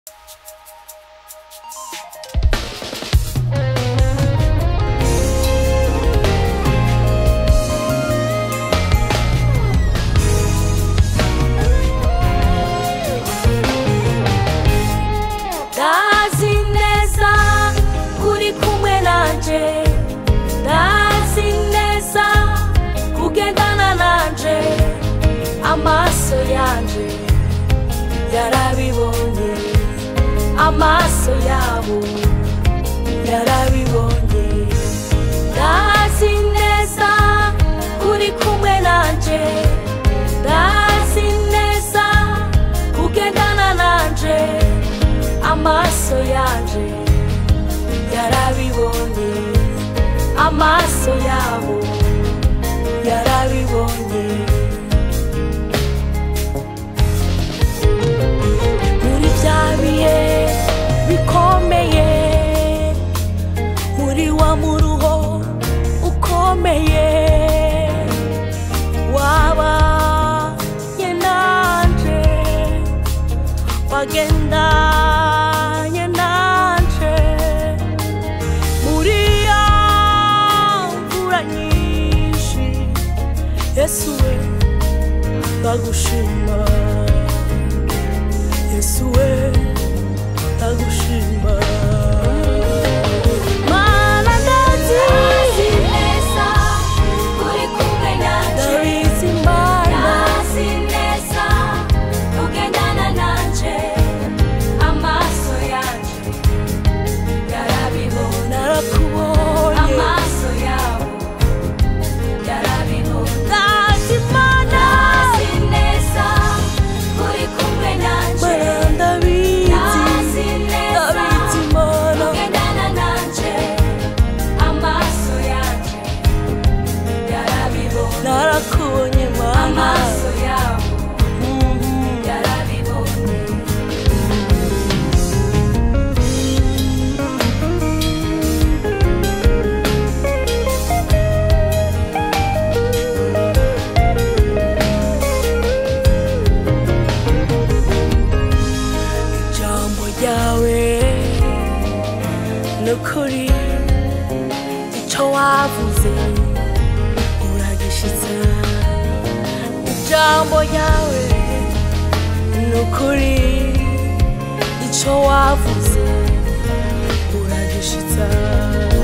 ndazi neza kuri kumwe nanje ndazi neza kugendana nanje amaso yanje yarabibonye amaso yabo yarabibonye ndazi neza kuri kumwe nanje ndazi neza kugendana nanje amaso yanje yarabibonye amaso yabo yarabibonye muri bya bihe bikomeye muri wa muruho ukomeye wabanye nanje wagendanye nanje muri ya mvura nyinshi yesu we ndagushima yesu we ndagushima mana ndazi neza uri kumwe nanje ndabizi mana ndazi neza ugendana nanje amaso yanje yarabibona narakubonye amaso yabo yarabibona ndazi mana ndazi neza uri kumwe nanje mana ndabizi ndazi neza ndabizi mana ugendana nanje amaso yanje yarabibona narakubonye mana amaso yabo Mhm. yarabibonye ijambo ryawe nukuri icyo wavuze uragishitsa ijambo ryawe nukuri icyo wavuze uragishitsa